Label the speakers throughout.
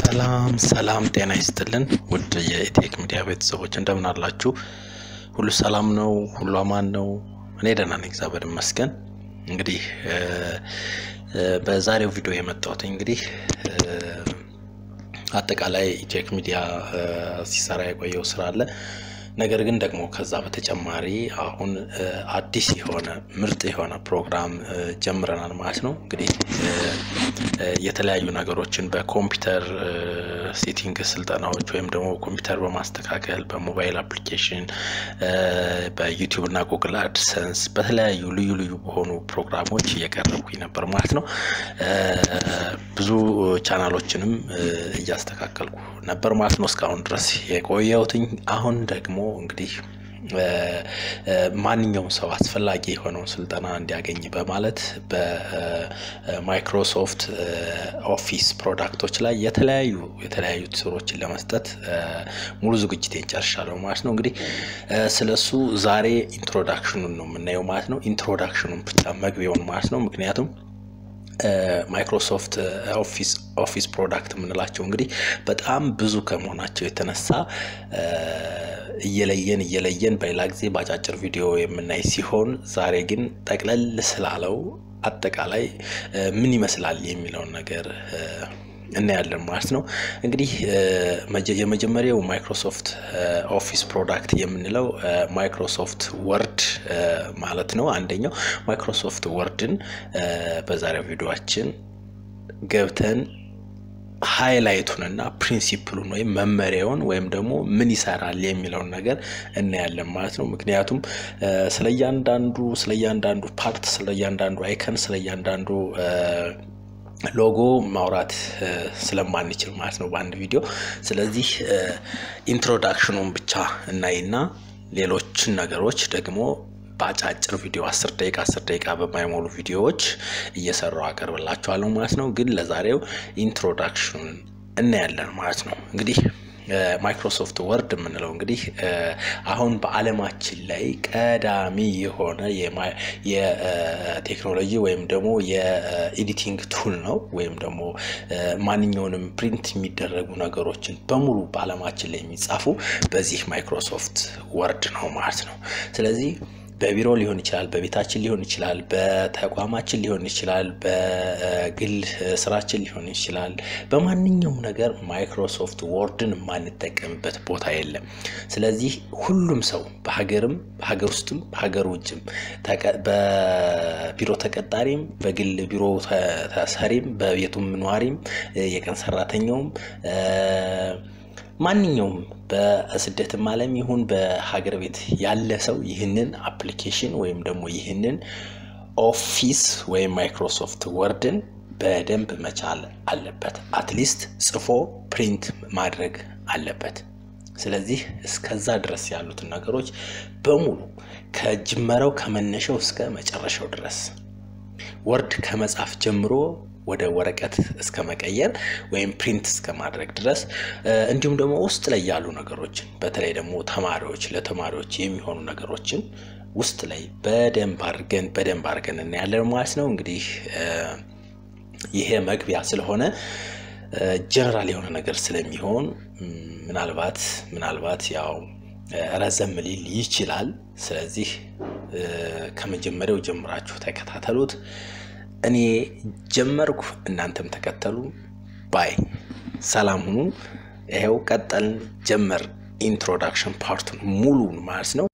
Speaker 1: ሰላም ሰላም፣ ጤና ይስጥልን ውድ የኢቴክ ሚዲያ ቤተሰቦች እንደምን አላችሁ? ሁሉ ሰላም ነው? ሁሉ አማን ነው? እኔ ደህና ነኝ፣ እግዚአብሔር ይመስገን። እንግዲህ በዛሬው ቪዲዮ የመጣሁት እንግዲህ አጠቃላይ ኢቴክ ሚዲያ ሲሰራ የቆየው ስራ አለ። ነገር ግን ደግሞ ከዛ በተጨማሪ አሁን አዲስ የሆነ ምርጥ የሆነ ፕሮግራም ጀምረናል ማለት ነው። እንግዲህ የተለያዩ ነገሮችን በኮምፒውተር ሴቲንግ ስልጠናዎች ወይም ደግሞ ኮምፒውተር በማስተካከል በሞባይል አፕሊኬሽን፣ በዩቲዩብ እና ጉግል አድሰንስ በተለያዩ ልዩ ልዩ በሆኑ ፕሮግራሞች እየቀረብኩኝ ነበር ማለት ነው። ብዙ ቻናሎችንም እያስተካከልኩ ነበር ማለት ነው እስካሁን ድረስ የቆየሁትኝ። አሁን ደግሞ እንግዲህ ማንኛውም ሰው አስፈላጊ የሆነውን ስልጠና እንዲያገኝ በማለት በማይክሮሶፍት ኦፊስ ፕሮዳክቶች ላይ የተለያዩ የተለያዩ ስሮችን ለመስጠት ሙሉ ዝግጅቴን ጨርሻለሁ ማለት ነው። እንግዲህ ስለሱ ዛሬ ኢንትሮዳክሽኑን ነው የምናየው ማለት ነው። ኢንትሮዳክሽኑን ብቻ መግቢያውን ማለት ነው። ምክንያቱም ማይክሮሶፍት ኦፊስ ኦፊስ ፕሮዳክት የምንላቸው እንግዲህ በጣም ብዙ ከመሆናቸው የተነሳ እየለየን እየለየን በሌላ ጊዜ በአጫጭር ቪዲዮ የምናይ ሲሆን ዛሬ ግን ጠቅለል ስላለው አጠቃላይ ምን ይመስላል የሚለውን ነገር እናያለን ማለት ነው። እንግዲህ የመጀመሪያው ማይክሮሶፍት ኦፊስ ፕሮዳክት የምንለው ማይክሮሶፍት ወርድ ማለት ነው። አንደኛው ማይክሮሶፍት ወርድን በዛሬው ቪዲዮችን ገብተን ሃይላይቱንና ፕሪንሲፕሉን ወይም መመሪያውን ወይም ደግሞ ምን ይሰራል የሚለውን ነገር እናያለን ማለት ነው። ምክንያቱም ስለ እያንዳንዱ ስለ እያንዳንዱ ፓርት ስለ እያንዳንዱ አይከን ስለ እያንዳንዱ ሎጎ ማውራት ስለማንችል ማለት ነው በአንድ ቪዲዮ። ስለዚህ ኢንትሮዳክሽኑን ብቻ እናይና ሌሎችን ነገሮች ደግሞ በአጫጭር ቪዲዮ አስር ደቂቃ አስር ደቂቃ በማይሞሉ ቪዲዮዎች እየሰራው አቀርብላችኋለሁ ማለት ነው። ግን ለዛሬው ኢንትሮዳክሽኑን እናያለን ማለት ነው። እንግዲህ ማይክሮሶፍት ወርድ የምንለው እንግዲህ አሁን በዓለማችን ላይ ቀዳሚ የሆነ የቴክኖሎጂ ወይም ደግሞ የኤዲቲንግ ቱል ነው። ወይም ደግሞ ማንኛውንም ፕሪንት የሚደረጉ ነገሮችን በሙሉ በዓለማችን ላይ የሚጻፉ በዚህ ማይክሮሶፍት ወርድ ነው ማለት ነው። ስለዚህ በቢሮ ሊሆን ይችላል፣ በቤታችን ሊሆን ይችላል፣ በተቋማችን ሊሆን ይችላል፣ በግል ስራችን ሊሆን ይችላል። በማንኛውም ነገር ማይክሮሶፍት ወርድን የማንጠቀምበት ቦታ የለም። ስለዚህ ሁሉም ሰው በሀገርም በሀገር ውስጥም በሀገር ውጭም በቢሮ ተቀጣሪም በግል ቢሮ ተሰሪም በቤቱም ኗሪም የቀን ሰራተኛውም ማንኛውም በስደትም ዓለም ይሁን በሀገር ቤት ያለ ሰው ይህንን አፕሊኬሽን ወይም ደግሞ ይህንን ኦፊስ ወይም ማይክሮሶፍት ወርድን በደንብ መቻል አለበት። አትሊስት ጽፎ ፕሪንት ማድረግ አለበት። ስለዚህ እስከዛ ድረስ ያሉትን ነገሮች በሙሉ ከጅመረው ከመነሻው እስከ መጨረሻው ድረስ ወርድ ከመጻፍ ጀምሮ ወደ ወረቀት እስከ መቀየር ወይም ፕሪንት እስከ ማድረግ ድረስ እንዲሁም ደግሞ ውስጥ ላይ ያሉ ነገሮችን በተለይ ደግሞ ተማሪዎች ለተማሪዎች የሚሆኑ ነገሮችን ውስጥ ላይ በደንብ አድርገን በደንብ አድርገን እናያለን ማለት ነው። እንግዲህ ይሄ መግቢያ ስለሆነ ጀነራል የሆነ ነገር ስለሚሆን ምናልባት ምናልባት ያው ረዘም ሊል ይችላል። ስለዚህ ከመጀመሪያው ጀምራችሁ ተከታተሉት። እኔ ጀመርኩ፣ እናንተም ተከተሉ። ባይ ሰላም ሁኑ። ይኸው ቀጠልን፣ ጀመር ኢንትሮዳክሽን ፓርቱን ሙሉን ማለት ነው።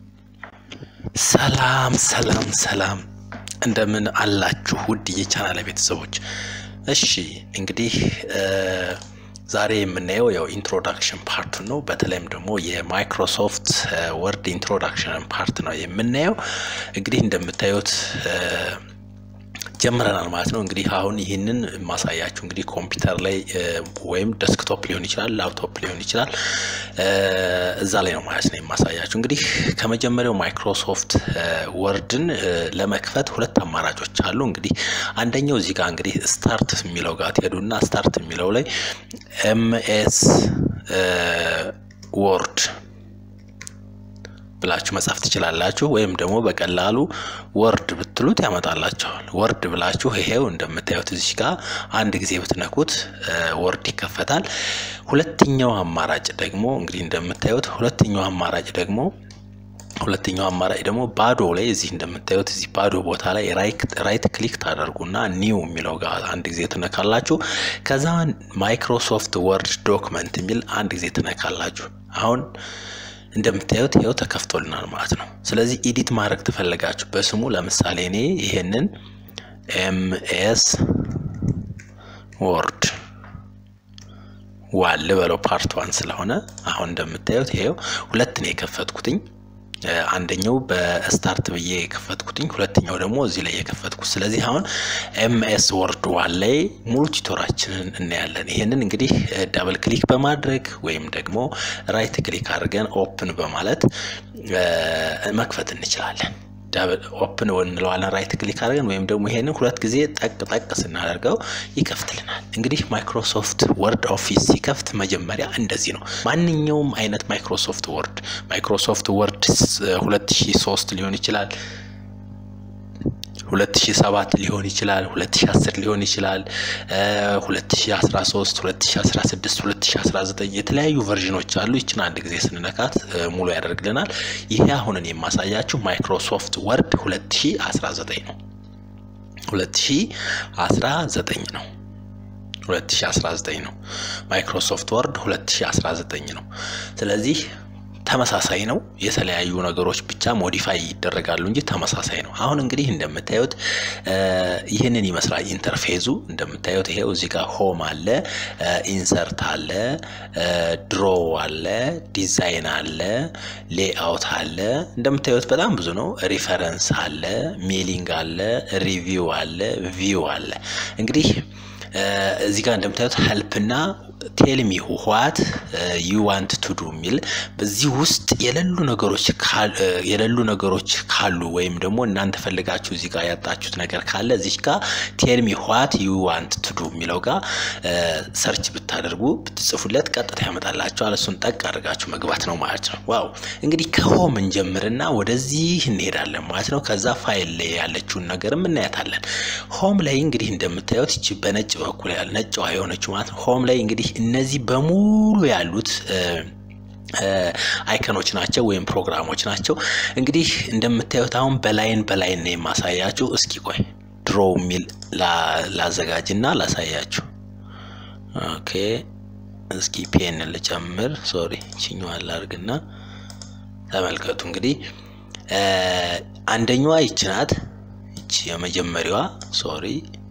Speaker 1: ሰላም ሰላም ሰላም፣ እንደምን አላችሁ ውድ የቻናል ቤተሰቦች? እሺ እንግዲህ ዛሬ የምናየው ያው ኢንትሮዳክሽን ፓርቱን ነው። በተለይም ደግሞ የማይክሮሶፍት ወርድ ኢንትሮዳክሽን ፓርት ነው የምናየው። እንግዲህ እንደምታዩት ጀምረናል ማለት ነው። እንግዲህ አሁን ይህንን ማሳያችሁ እንግዲህ ኮምፒውተር ላይ ወይም ደስክቶፕ ሊሆን ይችላል፣ ላፕቶፕ ሊሆን ይችላል፣ እዛ ላይ ነው ማለት ነው የማሳያችሁ። እንግዲህ ከመጀመሪያው ማይክሮሶፍት ወርድን ለመክፈት ሁለት አማራጮች አሉ። እንግዲህ አንደኛው እዚህ ጋር እንግዲህ ስታርት የሚለው ጋር ትሄዱና ስታርት የሚለው ላይ ኤምኤስ ወርድ ብላችሁ መጻፍ ትችላላችሁ። ወይም ደግሞ በቀላሉ ወርድ ብትሉት ያመጣላችኋል። ወርድ ብላችሁ ይሄው እንደምታዩት እዚህ ጋር አንድ ጊዜ ብትነኩት ወርድ ይከፈታል። ሁለተኛው አማራጭ ደግሞ እንግዲህ እንደምታዩት ሁለተኛው አማራጭ ደግሞ ሁለተኛው አማራጭ ደግሞ ባዶ ላይ እዚህ እንደምታዩት እዚህ ባዶ ቦታ ላይ ራይት ክሊክ ታደርጉና ኒው የሚለው ጋር አንድ ጊዜ ትነካላችሁ። ከዛ ማይክሮሶፍት ወርድ ዶክመንት የሚል አንድ ጊዜ ትነካላችሁ። አሁን እንደምታዩት ይኸው ተከፍቶልናል ማለት ነው። ስለዚህ ኢዲት ማድረግ ትፈልጋችሁ በስሙ ለምሳሌ እኔ ይሄንን ኤምኤስ ወርድ ዋን ልበለው ፓርት ዋን ስለሆነ አሁን እንደምታዩት ይሄው ሁለት ነው የከፈትኩትኝ አንደኛው በስታርት ብዬ የከፈትኩትኝ ሁለተኛው ደግሞ እዚህ ላይ የከፈትኩት። ስለዚህ አሁን ኤምኤስ ወርድ ዋን ላይ ሙሉ ቱቶራችንን እናያለን። ይህንን እንግዲህ ዳብል ክሊክ በማድረግ ወይም ደግሞ ራይት ክሊክ አድርገን ኦፕን በማለት መክፈት እንችላለን። ኦፕን እንለዋለን ራይት ክሊክ አድርገን ወይም ደግሞ ይሄንን ሁለት ጊዜ ጠቅ ጠቅ ስናደርገው ይከፍትልናል። እንግዲህ ማይክሮሶፍት ወርድ ኦፊስ ሲከፍት መጀመሪያ እንደዚህ ነው። ማንኛውም አይነት ማይክሮሶፍት ወርድ ማይክሮሶፍት ወርድ 2003 ሊሆን ይችላል 2007 ሊሆን ይችላል 2010 ሊሆን ይችላል 2013 2016 2019 የተለያዩ ቨርዥኖች አሉ። ይችን አንድ ጊዜ ስንነካት ሙሉ ያደርግልናል። ይሄ አሁንን የማሳያችሁ ማይክሮሶፍት ወርድ 2019 ነው። 2019 ነው። 2019 ነው። ማይክሮሶፍት ወርድ 2019 ነው። ስለዚህ ተመሳሳይ ነው። የተለያዩ ነገሮች ብቻ ሞዲፋይ ይደረጋሉ እንጂ ተመሳሳይ ነው። አሁን እንግዲህ እንደምታዩት ይህንን ይመስላል ኢንተርፌዙ። እንደምታዩት ይሄው እዚህ ጋር ሆም አለ፣ ኢንሰርት አለ፣ ድሮ አለ፣ ዲዛይን አለ፣ ሌአውት አለ። እንደምታዩት በጣም ብዙ ነው። ሪፈረንስ አለ፣ ሜሊንግ አለ፣ ሪቪው አለ፣ ቪው አለ። እንግዲህ እዚህ ጋር እንደምታዩት ሄልፕና ቴልሚ ዋት ዩ ዋንት ቱ ዱ የሚል በዚህ ውስጥ የሌሉ ነገሮች የሌሉ ነገሮች ካሉ ወይም ደግሞ እናንተ ፈልጋችሁ እዚህ ጋር ያጣችሁት ነገር ካለ እዚህ ጋር ቴልሚ ዋት ዩ ዋንት ቱ ዱ የሚለው ጋር ሰርች ብታደርጉ ብትጽፉለት ቀጥታ ያመጣላችኋል። እሱን ጠቅ አድርጋችሁ መግባት ነው ማለት ነው። ዋው እንግዲህ ከሆም እንጀምርና ወደዚህ እንሄዳለን ማለት ነው። ከዛ ፋይል ላይ ያለችውን ነገርም እናያታለን። ሆም ላይ እንግዲህ እንደምታዩት ይቺ በነጭ በኩል ያለ ነጭዋ የሆነችው ማለት ነው። ሆም ላይ እንግዲህ እነዚህ በሙሉ ያሉት አይከኖች ናቸው ወይም ፕሮግራሞች ናቸው። እንግዲህ እንደምታዩት አሁን በላይን በላይን ነው የማሳያችሁ። እስኪ ቆይ ድሮ የሚል ላዘጋጅና ላሳያችሁ። ኦኬ እስኪ ፔን ልጨምር። ሶሪ ችኛዋን ላድርግና ተመልከቱ። እንግዲህ አንደኛዋ ይች ናት። ይቺ የመጀመሪያዋ ሶሪ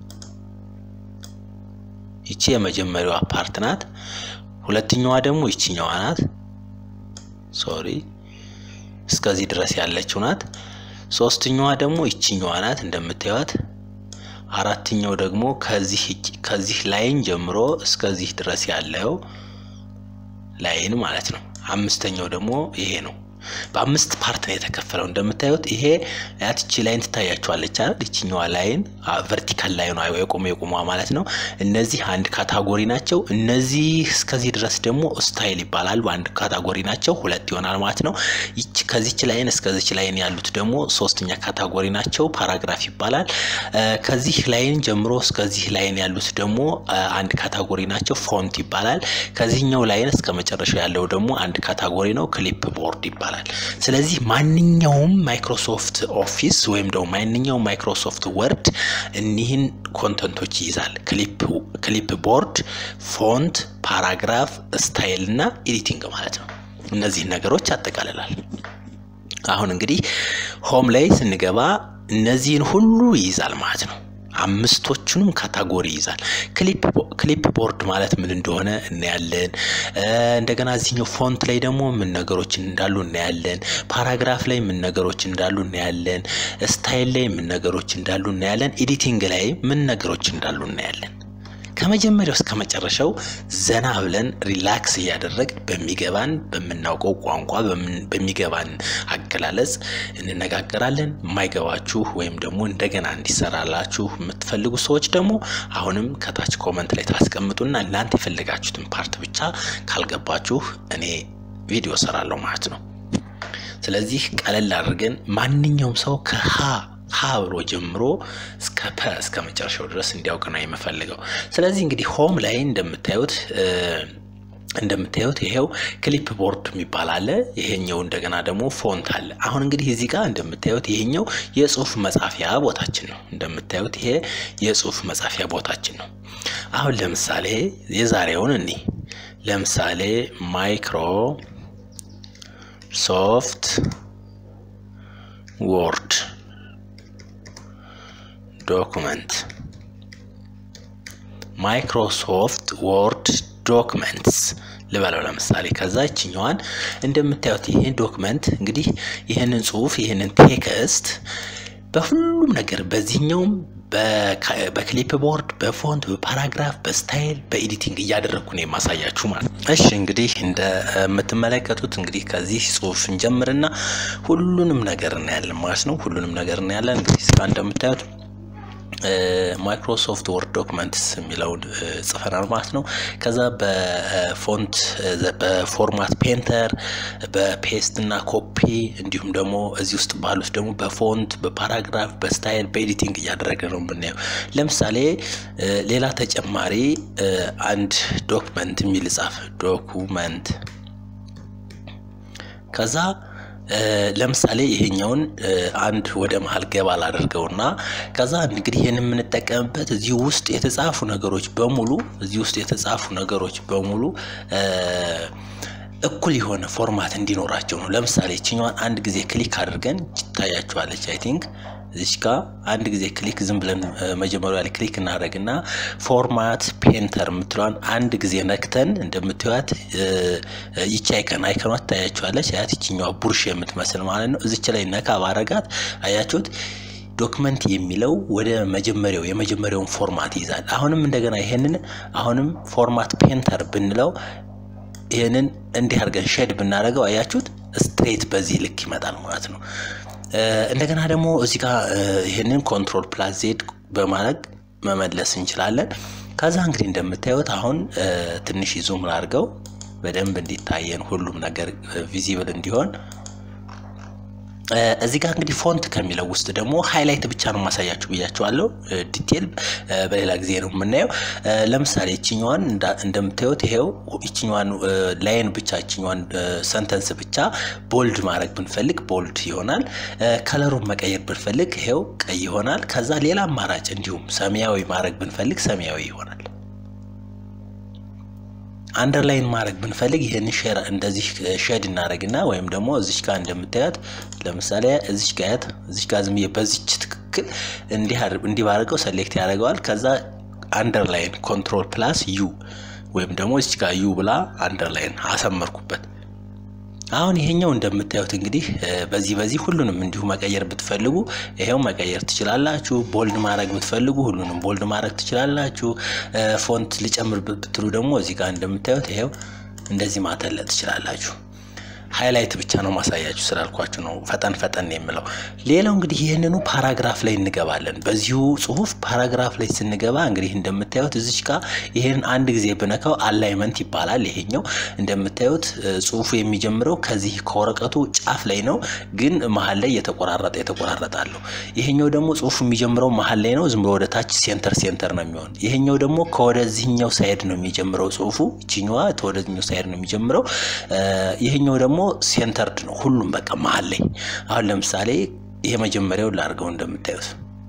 Speaker 1: ይቺ የመጀመሪያዋ ፓርት ናት። ሁለተኛዋ ደግሞ ይችኛዋ ናት። ሶሪ እስከዚህ ድረስ ያለችው ናት። ሶስተኛዋ ደግሞ ይችኛዋ ናት እንደምታዩት። አራተኛው ደግሞ ከዚህ ከዚህ ላይን ጀምሮ እስከዚህ ድረስ ያለው ላይን ማለት ነው። አምስተኛው ደግሞ ይሄ ነው። በአምስት ፓርት ነው የተከፈለው። እንደምታዩት ይሄ ያትቺ ላይን ትታያቸዋለች አይደል? ይችኛዋ ላይን ቨርቲካል ላይን የቆመ የቆሟ ማለት ነው። እነዚህ አንድ ካታጎሪ ናቸው። እነዚህ እስከዚህ ድረስ ደግሞ ስታይል ይባላሉ። አንድ ካታጎሪ ናቸው። ሁለት ይሆናል ማለት ነው። ይች ከዚች ላይን እስከዚች ላይን ያሉት ደግሞ ሶስተኛ ካታጎሪ ናቸው። ፓራግራፍ ይባላል። ከዚህ ላይን ጀምሮ እስከዚህ ላይን ያሉት ደግሞ አንድ ካታጎሪ ናቸው። ፎንት ይባላል። ከዚህኛው ላይን እስከ መጨረሻው ያለው ደግሞ አንድ ካታጎሪ ነው። ክሊፕ ቦርድ ይባላል። ስለዚህ ማንኛውም ማይክሮሶፍት ኦፊስ ወይም ደግሞ ማንኛውም ማይክሮሶፍት ወርድ እኒህን ኮንተንቶች ይይዛል። ክሊፕ ቦርድ፣ ፎንት፣ ፓራግራፍ፣ ስታይል እና ኤዲቲንግ ማለት ነው። እነዚህን ነገሮች ያጠቃልላል። አሁን እንግዲህ ሆም ላይ ስንገባ እነዚህን ሁሉ ይይዛል ማለት ነው። አምስቶቹንም ካታጎሪ ይይዛል። ክሊፕ ቦርድ ማለት ምን እንደሆነ እናያለን። እንደገና እዚህኛው ፎንት ላይ ደግሞ ምን ነገሮች እንዳሉ እናያለን። ፓራግራፍ ላይ ምን ነገሮች እንዳሉ እናያለን። ስታይል ላይ ምን ነገሮች እንዳሉ እናያለን። ኤዲቲንግ ላይ ምን ነገሮች እንዳሉ እናያለን። ከመጀመሪያው እስከ መጨረሻው ዘና ብለን ሪላክስ እያደረግ በሚገባን በምናውቀው ቋንቋ በሚገባን አገላለጽ እንነጋገራለን። የማይገባችሁ ወይም ደግሞ እንደገና እንዲሰራላችሁ የምትፈልጉ ሰዎች ደግሞ አሁንም ከታች ኮመንት ላይ ታስቀምጡና እናንተ የፈለጋችሁትን ፓርት ብቻ ካልገባችሁ እኔ ቪዲዮ ሰራለሁ ማለት ነው። ስለዚህ ቀለል አድርገን ማንኛውም ሰው ከሀ ሀ ብሎ ጀምሮ እስከ ፐ እስከ መጨረሻው ድረስ እንዲያውቅ ነው የምፈልገው። ስለዚህ እንግዲህ ሆም ላይ እንደምታዩት እንደምታዩት ይሄው ክሊፕ ቦርድ የሚባል አለ። ይሄኛው እንደገና ደግሞ ፎንት አለ። አሁን እንግዲህ እዚህ ጋር እንደምታዩት ይሄኛው የጽሁፍ መጻፊያ ቦታችን ነው። እንደምታዩት ይሄ የጽሁፍ መጻፊያ ቦታችን ነው። አሁን ለምሳሌ የዛሬውን እኔ ለምሳሌ ማይክሮ ሶፍት ወርድ ዶኩመንት ማይክሮሶፍት ወርድ ዶክመንትስ ልበለው ለምሳሌ ከዛ ይችኛዋን እንደምታዩት ይህን ዶክመንት እንግዲህ ይህንን ጽሁፍ ይህንን ቴክስት በሁሉም ነገር በዚህኛውም በክሊፕ ቦርድ በፎንት በፓራግራፍ በስታይል በኤዲቲንግ እያደረግኩ ነው የማሳያችሁ ማለት ነው። እሺ እንግዲህ እንደምትመለከቱት እንግዲህ ከዚህ ጽሁፍ እንጀምርና ሁሉንም ነገር እናያለን ማለት ነው። ሁሉንም ነገር እናያለን እንግዲህ እስካ እንደምታዩት ማይክሮሶፍት ወርድ ዶክመንትስ የሚለውን ጽፈናል ማለት ነው። ከዛ በፎንት በፎርማት ፔንተር በፔስት እና ኮፒ እንዲሁም ደግሞ እዚህ ውስጥ ባሉት ደግሞ በፎንት በፓራግራፍ በስታይል በኤዲቲንግ እያደረገ ነው የምናየው። ለምሳሌ ሌላ ተጨማሪ አንድ ዶክመንት የሚል ጻፍ ዶኩመንት ከዛ ለምሳሌ ይሄኛውን አንድ ወደ መሀል ገባ ላደርገውና ከዛ እንግዲህ ይህን የምንጠቀምበት እዚህ ውስጥ የተጻፉ ነገሮች በሙሉ እዚህ ውስጥ የተጻፉ ነገሮች በሙሉ እኩል የሆነ ፎርማት እንዲኖራቸው ነው። ለምሳሌ ይችኛዋን አንድ ጊዜ ክሊክ አድርገን ይታያችኋለች። አይ ቲንክ እዚች ጋ አንድ ጊዜ ክሊክ ዝም ብለን መጀመሪያ ላይ ክሊክ እናደርግና ፎርማት ፔንተር የምትለዋን አንድ ጊዜ ነክተን እንደምትዩት ይቺ አይከን አይከኗ ትታያችኋለች። አያት ይችኛዋ ቡርሽ የምትመስል ማለት ነው። እዚች ላይ ነካ ባረጋት አያችሁት ዶክመንት የሚለው ወደ መጀመሪያው የመጀመሪያውን ፎርማት ይይዛል። አሁንም እንደገና ይሄንን አሁንም ፎርማት ፔንተር ብንለው ይህንን እንዲህ አድርገን ሼድ ብናደርገው አያችሁት ስትሬት በዚህ ልክ ይመጣል ማለት ነው። እንደገና ደግሞ እዚህ ጋር ይህንን ኮንትሮል ፕላስ ዜድ በማድረግ መመለስ እንችላለን። ከዛ እንግዲህ እንደምታዩት አሁን ትንሽ ዙም ላድርገው በደንብ እንዲታየን ሁሉም ነገር ቪዚብል እንዲሆን እዚህ ጋር እንግዲህ ፎንት ከሚለው ውስጥ ደግሞ ሃይላይት ብቻ ነው ማሳያችሁ ብያችኋለሁ። ዲቴል በሌላ ጊዜ ነው የምናየው። ለምሳሌ ይችኛዋን እንደምታዩት ይሄው ይችኛዋን ላይን ብቻ ይችኛዋን ሰንተንስ ብቻ ቦልድ ማድረግ ብንፈልግ ቦልድ ይሆናል። ከለሩን መቀየር ብንፈልግ ይሄው ቀይ ይሆናል። ከዛ ሌላ አማራጭ እንዲሁም ሰማያዊ ማድረግ ብንፈልግ ሰማያዊ ይሆናል። አንደርላይን ማድረግ ብንፈልግ ይህን እንደዚህ ሼድ እናደረግና ወይም ደግሞ እዚች ጋር እንደምታያት ለምሳሌ እዚች ጋያት እዚች ጋር ዝም በዚች ትክክል እንዲህ ባደርገው ሰሌክት ያደርገዋል። ከዛ አንደርላይን ኮንትሮል ፕላስ ዩ ወይም ደግሞ እዚች ጋር ዩ ብላ አንደርላይን አሰመርኩበት። አሁን ይሄኛው እንደምታዩት እንግዲህ በዚህ በዚህ ሁሉንም እንዲሁ መቀየር ብትፈልጉ ይሄው መቀየር ትችላላችሁ። ቦልድ ማድረግ ብትፈልጉ ሁሉንም ቦልድ ማድረግ ትችላላችሁ። ፎንት ልጨምር ብትሉ ደግሞ እዚህ ጋር እንደምታዩት ይሄው እንደዚህ ማተለጥ ትችላላችሁ። ሃይላይት ብቻ ነው ማሳያችሁ ስላልኳችሁ ነው ፈጠን ፈጠን የምለው። ሌላው እንግዲህ ይህንኑ ፓራግራፍ ላይ እንገባለን። በዚሁ ጽሁፍ ፓራግራፍ ላይ ስንገባ እንግዲህ እንደምታዩት እዚች ጋር ይህን አንድ ጊዜ ብነካው አላይመንት ይባላል። ይሄኛው እንደምታዩት ጽሁፉ የሚጀምረው ከዚህ ከወረቀቱ ጫፍ ላይ ነው፣ ግን መሀል ላይ የተቆራረጠ የተቆራረጠ አለው። ይሄኛው ደግሞ ጽሁፉ የሚጀምረው መሀል ላይ ነው፣ ዝም ብሎ ወደ ታች ሴንተር ሴንተር ነው የሚሆን። ይሄኛው ደግሞ ከወደዚህኛው ሳይድ ነው የሚጀምረው ጽሁፉ፣ ይችኛዋ ከወደዚህኛው ሳይድ ነው የሚጀምረው። ይሄኛው ደግሞ ሴንተርድ ነው ሁሉም በቃ መሀል ላይ። አሁን ለምሳሌ የመጀመሪያው ላድርገው እንደምታዩት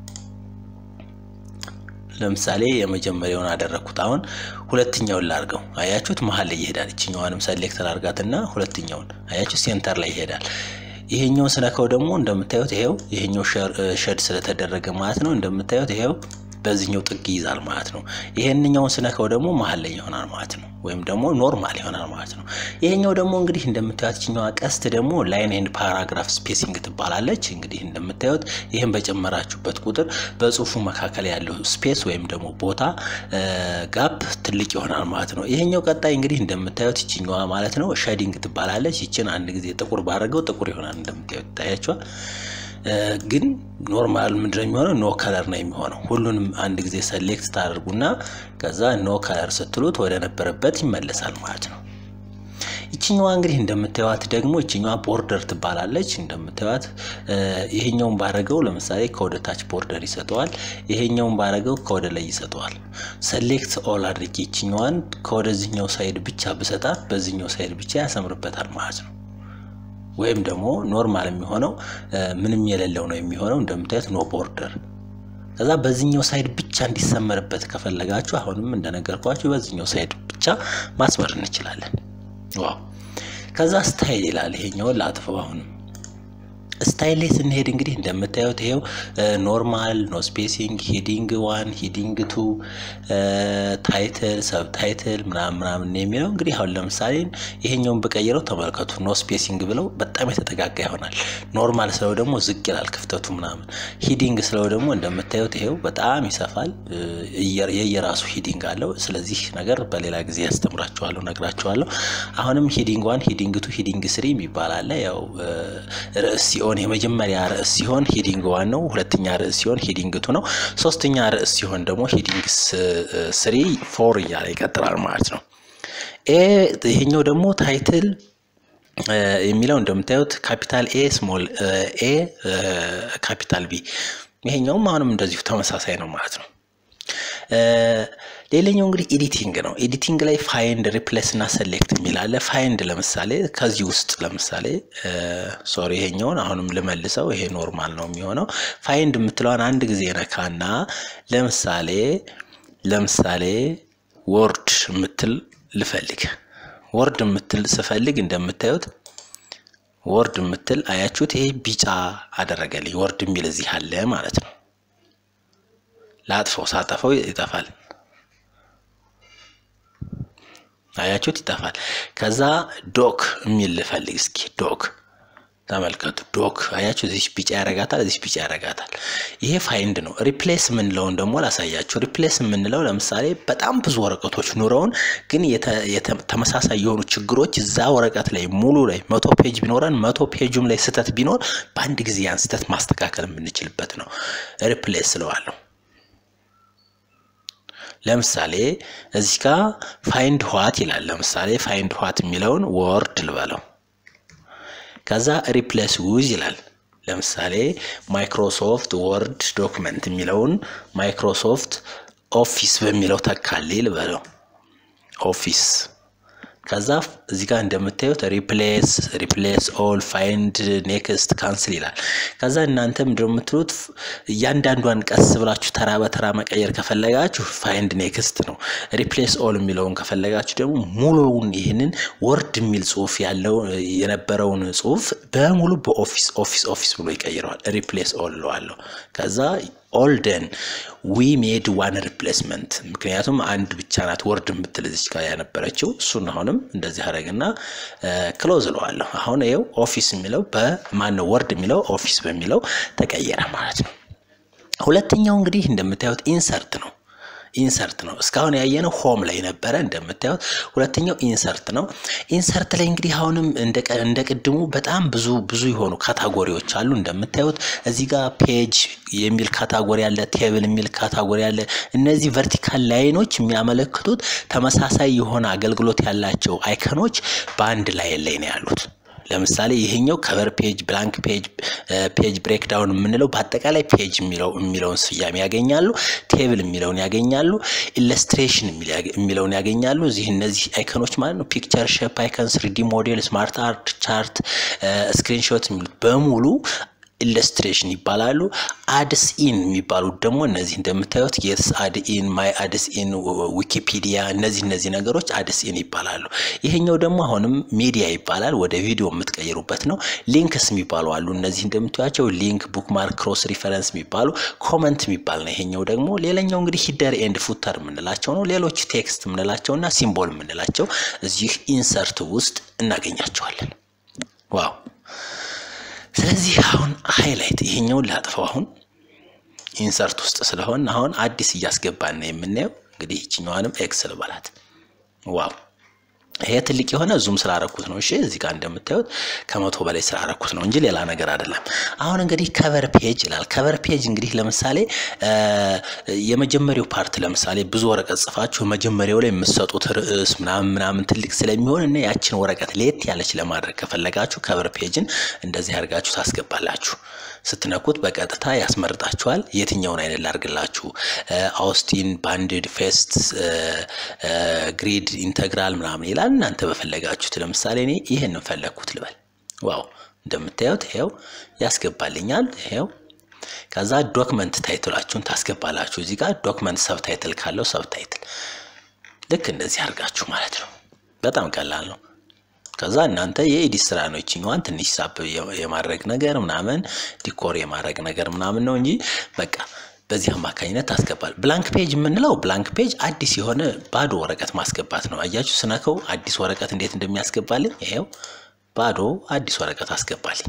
Speaker 1: ለምሳሌ የመጀመሪያውን አደረግኩት። አሁን ሁለተኛውን ላድርገው። አያችሁት መሀል ላይ ይሄዳል። ይችኛዋንም ሰሌክት ላድርጋትና ሁለተኛውን አያችሁት ሴንተር ላይ ይሄዳል። ይሄኛውን ስነካው ደግሞ እንደምታዩት ይሄው ይሄኛው ሸድ ስለተደረገ ማለት ነው። እንደምታዩት ይሄው በዚህኛው ጥግ ይይዛል ማለት ነው። ይሄንኛውን ስነካው ደግሞ መሀል ላይ ይሆናል ማለት ነው፣ ወይም ደግሞ ኖርማል ይሆናል ማለት ነው። ይሄኛው ደግሞ እንግዲህ እንደምታዩት ይችኛዋ ቀስት ደግሞ ላይን ኤንድ ፓራግራፍ ስፔሲንግ ትባላለች። እንግዲህ እንደምታዩት ይህን በጨመራችሁበት ቁጥር በጽሁፉ መካከል ያለው ስፔስ ወይም ደግሞ ቦታ ጋፕ ትልቅ ይሆናል ማለት ነው። ይሄኛው ቀጣይ እንግዲህ እንደምታዩት ይችኛዋ ማለት ነው ሸዲንግ ትባላለች። ይችን አንድ ጊዜ ጥቁር ባደረገው ጥቁር ይሆናል እንደምታዩት ይታያችኋል። ግን ኖርማል ምንድነው የሚሆነው? ኖ ከለር ነው የሚሆነው። ሁሉንም አንድ ጊዜ ሰሌክት ታደርጉና ከዛ ኖ ከለር ስትሉት ወደ ነበረበት ይመለሳል ማለት ነው። ይችኛዋ እንግዲህ እንደምታዩት ደግሞ ይችኛዋ ቦርደር ትባላለች። እንደምታዩት ይሄኛውን ባረገው ለምሳሌ ከወደ ታች ቦርደር ይሰጠዋል። ይሄኛውን ባረገው ከወደ ላይ ይሰጠዋል። ሰሌክት ኦል አድርጌ ይችኛዋን ከወደዚህኛው ሳይድ ብቻ ብሰጣት በዚህኛው ሳይድ ብቻ ያሰምርበታል ማለት ነው። ወይም ደግሞ ኖርማል የሚሆነው ምንም የሌለው ነው የሚሆነው እንደምታዩት ኖ ቦርደር ከዛ በዚህኛው ሳይድ ብቻ እንዲሰመርበት ከፈለጋችሁ አሁንም እንደነገርኳችሁ በዚህኛው ሳይድ ብቻ ማስመር እንችላለን። ዋው ከዛ ስታይል ይላል። ይሄኛውን ላጥፈው። አሁንም ስታይል ላይ ስንሄድ እንግዲህ እንደምታዩት ይሄው ኖርማል፣ ኖ ስፔሲንግ፣ ሂዲንግ ዋን፣ ሂዲንግ ቱ፣ ታይትል፣ ሰብ ታይትል ምናምን ምናምን የሚለው እንግዲህ አሁን ለምሳሌ ይሄኛውን ብቀይረው ተመልከቱ። ኖ ስፔሲንግ ብለው በጣም የተጠጋጋ ይሆናል። ኖርማል ስለው ደግሞ ዝቅ ይላል ክፍተቱ ምናምን። ሂዲንግ ስለው ደግሞ እንደምታዩት ይሄው በጣም ይሰፋል። የየራሱ ሂዲንግ አለው። ስለዚህ ነገር በሌላ ጊዜ ያስተምራችኋለሁ፣ ነግራችኋለሁ። አሁንም ሂዲንግ ዋን፣ ሂዲንግ ቱ፣ ሂዲንግ ስሪ የሚባል አለ። ያው ርዕስ ሲሆን የመጀመሪያ ርዕስ ሲሆን ሂዲንግ ዋን ነው። ሁለተኛ ርዕስ ሲሆን ሂዲንግ ቱ ነው። ሶስተኛ ርዕስ ሲሆን ደግሞ ሂዲንግ ስሪ ፎር እያለ ይቀጥላል ማለት ነው። ይሄኛው ደግሞ ታይትል የሚለው እንደምታዩት ካፒታል ኤ ስሞል ኤ ካፒታል ቢ ይሄኛውም አሁንም እንደዚሁ ተመሳሳይ ነው ማለት ነው። ሌላኛው እንግዲህ ኤዲቲንግ ነው። ኤዲቲንግ ላይ ፋይንድ ሪፕሌስ እና ሰሌክት የሚል አለ። ፋይንድ ለምሳሌ ከዚህ ውስጥ ለምሳሌ ሶሪ ይሄኛውን አሁንም ልመልሰው። ይሄ ኖርማል ነው የሚሆነው። ፋይንድ የምትለዋን አንድ ጊዜ ነካና ለምሳሌ ለምሳሌ ወርድ የምትል ልፈልግ። ወርድ የምትል ስፈልግ እንደምታዩት ወርድ የምትል አያችሁት? ይሄ ቢጫ አደረገልኝ። ወርድ የሚል እዚህ አለ ማለት ነው። ላጥፈው፣ ሳጠፈው ይጠፋል። አያችሁት? ይጠፋል። ከዛ ዶክ የሚል ልፈልግ እስኪ። ዶክ ተመልከቱ። ዶክ አያችሁ? እዚህ ቢጫ ያረጋታል፣ እዚህ ቢጫ ያረጋታል። ይሄ ፋይንድ ነው። ሪፕሌስ የምንለውን ደግሞ ላሳያችሁ። ሪፕሌስ የምንለው ለምሳሌ በጣም ብዙ ወረቀቶች ኑረውን ግን ተመሳሳይ የሆኑ ችግሮች እዛ ወረቀት ላይ ሙሉ ላይ መቶ ፔጅ ቢኖረን መቶ ፔጁም ላይ ስህተት ቢኖር በአንድ ጊዜ ያን ስህተት ማስተካከል የምንችልበት ነው። ሪፕሌስ ስለዋለሁ። ለምሳሌ እዚህ ጋር ፋይንድ ዋት ይላል። ለምሳሌ ፋይንድ ዋት የሚለውን ወርድ ልበለው። ከዛ ሪፕሌስ ዊዝ ይላል። ለምሳሌ ማይክሮሶፍት ወርድ ዶክመንት የሚለውን ማይክሮሶፍት ኦፊስ በሚለው ተካልኝ ልበለው። ኦፊስ ከዛ እዚህ ጋር እንደምታዩት ሪፕሌስ ሪፕሌስ ኦል ፋይንድ ኔክስት ካንስል ይላል። ከዛ እናንተ ምንድነው የምትሉት እያንዳንዷን ቀስ ብላችሁ ተራ በተራ መቀየር ከፈለጋችሁ ፋይንድ ኔክስት ነው። ሪፕሌስ ኦል የሚለውን ከፈለጋችሁ ደግሞ ሙሉውን ይህንን ወርድ የሚል ጽሁፍ ያለው የነበረውን ጽሁፍ በሙሉ በኦፊስ ኦፊስ ኦፊስ ብሎ ይቀይረዋል። ሪፕሌስ ኦል እለዋለሁ። ከዛ ኦልደን ዊ ሜድ ዋን ሪፕሌስመንት ምክንያቱም አንድ ብቻ ናት ወርድ የምትል እዚች ጋር ያነበረችው እሱን አሁንም እንደዚህ አደረግና ክሎዝ እለዋለሁ። አሁን ይኸው ኦፊስ የሚለው በማነው ወርድ የሚለው ኦፊስ በሚለው ተቀየረ ማለት ነው። ሁለተኛው እንግዲህ እንደምታዩት ኢንሰርት ነው። ኢንሰርት ነው። እስካሁን ያየነው ሆም ላይ ነበረ እንደምታዩት። ሁለተኛው ኢንሰርት ነው። ኢንሰርት ላይ እንግዲህ አሁንም እንደ ቅድሙ በጣም ብዙ ብዙ የሆኑ ካታጎሪዎች አሉ እንደምታዩት። እዚህ ጋር ፔጅ የሚል ካታጎሪ አለ፣ ቴብል የሚል ካታጎሪ አለ። እነዚህ ቨርቲካል ላይኖች የሚያመለክቱት ተመሳሳይ የሆነ አገልግሎት ያላቸው አይከኖች በአንድ ላይን ላይ ነው ያሉት። ለምሳሌ ይሄኛው ከቨር ፔጅ፣ ብላንክ ፔጅ፣ ፔጅ ብሬክዳውን የምንለው በአጠቃላይ ፔጅ የሚለውን ስያሜ ያገኛሉ። ቴብል የሚለውን ያገኛሉ። ኢለስትሬሽን የሚለውን ያገኛሉ። እዚህ እነዚህ አይከኖች ማለት ነው ፒክቸር ሼፕ አይከን፣ ስሪዲ ሞዴል፣ ስማርት አርት፣ ቻርት፣ ስክሪንሾት የሚሉት በሙሉ ኢለስትሬሽን ይባላሉ። አድስ ኢን የሚባሉት ደግሞ እነዚህ እንደምታዩት የስ አድ ኢን፣ ማይ አድስ ኢን፣ ዊኪፒዲያ እነዚህ እነዚህ ነገሮች አድስ ኢን ይባላሉ። ይሄኛው ደግሞ አሁንም ሚዲያ ይባላል። ወደ ቪዲዮ የምትቀይሩበት ነው። ሊንክስ የሚባሉ አሉ። እነዚህ እንደምታዩቸው ሊንክ፣ ቡክማርክ፣ ክሮስ ሪፈረንስ የሚባሉ ኮመንት የሚባል ነው። ይሄኛው ደግሞ ሌላኛው እንግዲህ ሂደር ኤንድ ፉተር የምንላቸው ነው። ሌሎች ቴክስት የምንላቸው እና ሲምቦል የምንላቸው እዚህ ኢንሰርት ውስጥ እናገኛቸዋለን። ዋው ስለዚህ አሁን ሃይላይት ይሄኛውን ላጥፈው። አሁን ኢንሰርት ውስጥ ስለሆን አሁን አዲስ እያስገባን ነው የምናየው። እንግዲህ ይችኛዋንም ኤክስ ልበላት። ዋው ይሄ ትልቅ የሆነ ዙም ስላረኩት ነው። እሺ እዚህ ጋር እንደምታዩት ከመቶ በላይ ስላረኩት ነው እንጂ ሌላ ነገር አይደለም። አሁን እንግዲህ ከቨር ፔጅ ይላል። ከቨር ፔጅ እንግዲህ ለምሳሌ የመጀመሪያው ፓርት ለምሳሌ ብዙ ወረቀት ጽፋችሁ መጀመሪያው ላይ የምትሰጡት ርዕስ ምናምን ምናምን ትልቅ ስለሚሆን እና ያችን ወረቀት ለየት ያለች ለማድረግ ከፈለጋችሁ ከቨር ፔጅን እንደዚህ አድርጋችሁ ታስገባላችሁ። ስትነኩት በቀጥታ ያስመርጣችኋል። የትኛውን አይነት ላርግላችሁ? አውስቲን፣ ባንድድ፣ ፌስት፣ ግሪድ፣ ኢንተግራል ምናምን ይላል። እናንተ በፈለጋችሁት ለምሳሌ እኔ ይህንን ፈለግኩት ልበል። ዋው እንደምታዩት ይሄው ያስገባልኛል። ይሄው ከዛ ዶክመንት ታይትላችሁን ታስገባላችሁ። እዚህ ጋር ዶክመንት ሰብታይትል ካለው ሰብታይትል ልክ እንደዚህ አድርጋችሁ ማለት ነው። በጣም ቀላል ነው። ከዛ እናንተ የኤዲት ስራ ነው። ይችኛዋን ትንሽ ሳብ የማድረግ ነገር ምናምን ዲኮር የማድረግ ነገር ምናምን ነው እንጂ በቃ በዚህ አማካኝነት ታስገባል። ብላንክ ፔጅ የምንለው ብላንክ ፔጅ አዲስ የሆነ ባዶ ወረቀት ማስገባት ነው። አያችሁ ስነከው አዲስ ወረቀት እንዴት እንደሚያስገባልኝ ይሄው ባዶ አዲስ ወረቀት አስገባልኝ።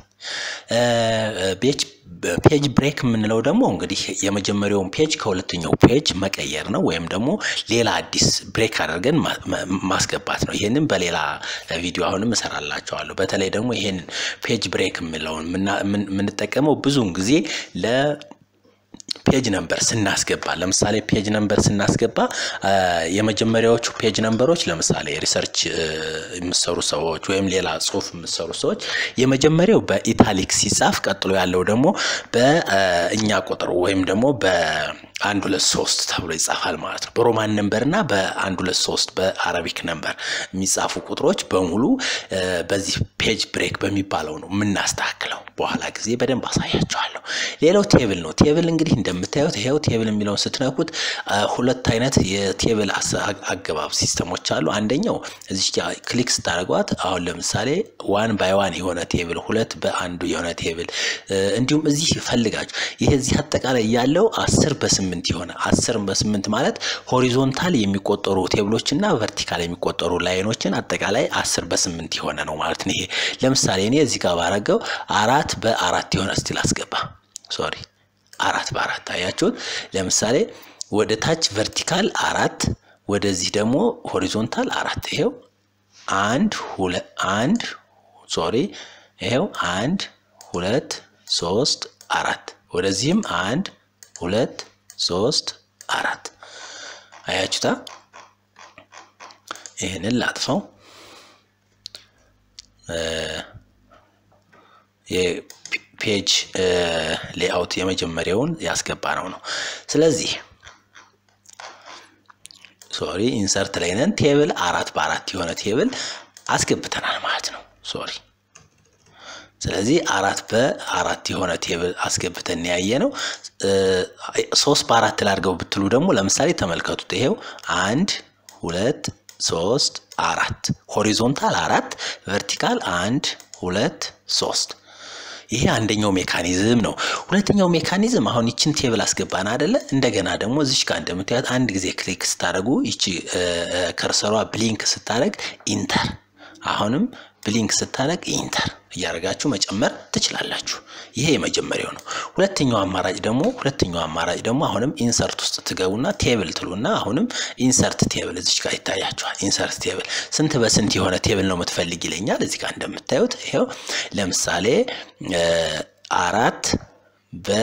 Speaker 1: ፔጅ ብሬክ የምንለው ደግሞ እንግዲህ የመጀመሪያውን ፔጅ ከሁለተኛው ፔጅ መቀየር ነው፣ ወይም ደግሞ ሌላ አዲስ ብሬክ አድርገን ማስገባት ነው። ይህንን በሌላ ቪዲዮ አሁንም እሰራላቸዋለሁ። በተለይ ደግሞ ይህንን ፔጅ ብሬክ የምንለውን የምንጠቀመው ብዙውን ጊዜ ለ ፔጅ ነምበር ስናስገባ ለምሳሌ ፔጅ ነምበር ስናስገባ የመጀመሪያዎቹ ፔጅ ነምበሮች ለምሳሌ ሪሰርች የምሰሩ ሰዎች ወይም ሌላ ጽሁፍ የምሰሩ ሰዎች የመጀመሪያው በኢታሊክ ሲጻፍ ቀጥሎ ያለው ደግሞ በእኛ ቁጥር ወይም ደግሞ በአንድ ሁለት ሶስት ተብሎ ይጻፋል ማለት ነው። በሮማን ነምበር እና በአንድ ሁለት ሶስት በአረቢክ ነምበር የሚጻፉ ቁጥሮች በሙሉ በዚህ ፔጅ ብሬክ በሚባለው ነው የምናስተካክለው። በኋላ ጊዜ በደንብ አሳያቸዋለሁ። ሌላው ቴብል ነው። ቴብል እንግዲህ እንደምታዩት ይሄው ቴብል የሚለውን ስትነኩት ሁለት አይነት የቴብል አገባብ ሲስተሞች አሉ። አንደኛው እዚህ ክሊክ ስታደርጓት አሁን ለምሳሌ ዋን ባይ ዋን የሆነ ቴብል፣ ሁለት በአንዱ የሆነ ቴብል እንዲሁም እዚህ ፈልጋችሁ ይሄ እዚህ አጠቃላይ ያለው አስር በስምንት የሆነ አስር በስምንት ማለት ሆሪዞንታል የሚቆጠሩ ቴብሎች እና ቨርቲካል የሚቆጠሩ ላይኖችን አጠቃላይ አስር በስምንት የሆነ ነው ማለት ነው። ይሄ ለምሳሌ እኔ እዚህ ጋር ባረገው አራት በአራት የሆነ ስቲል አስገባ ሶሪ አራት በአራት አያችሁት። ለምሳሌ ወደ ታች ቨርቲካል አራት ወደዚህ ደግሞ ሆሪዞንታል አራት ይሄው አንድ ሁለት አንድ ሶሪ ይሄው አንድ ሁለት ሶስት አራት ወደዚህም አንድ ሁለት ሶስት አራት አያችሁታ። ይህንን ላጥፈው። የፔጅ ሌአውት የመጀመሪያውን ያስገባ ነው ነው። ስለዚህ ሶሪ ኢንሰርት ላይ ነን። ቴብል አራት በአራት የሆነ ቴብል አስገብተናል ማለት ነው። ሶሪ ስለዚህ አራት በአራት የሆነ ቴብል አስገብተን ያየ ነው። ሶስት በአራት ላድርገው ብትሉ ደግሞ ለምሳሌ ተመልከቱት። ይሄው አንድ ሁለት ሶስት አራት ሆሪዞንታል አራት ቨርቲካል አንድ ሁለት ሶስት ይሄ አንደኛው ሜካኒዝም ነው። ሁለተኛው ሜካኒዝም አሁን ይችን ቴብል አስገባን አደለ? እንደገና ደግሞ እዚች ጋር እንደምታዩት አንድ ጊዜ ክሊክ ስታደርጉ ይቺ ከርሰሯ ብሊንክ ስታደርግ ኢንተር፣ አሁንም ብሊንክ ስታደርግ ኢንተር እያደረጋችሁ መጨመር ትችላላችሁ። ይሄ የመጀመሪያው ነው። ሁለተኛው አማራጭ ደግሞ ሁለተኛው አማራጭ ደግሞ አሁንም ኢንሰርት ውስጥ ትገቡና ቴብል ትሉና አሁንም ኢንሰርት ቴብል እዚች ጋር ይታያችኋል። ኢንሰርት ቴብል ስንት በስንት የሆነ ቴብል ነው የምትፈልግ ይለኛል። እዚህ ጋር እንደምታዩት ይሄው ለምሳሌ አራት በ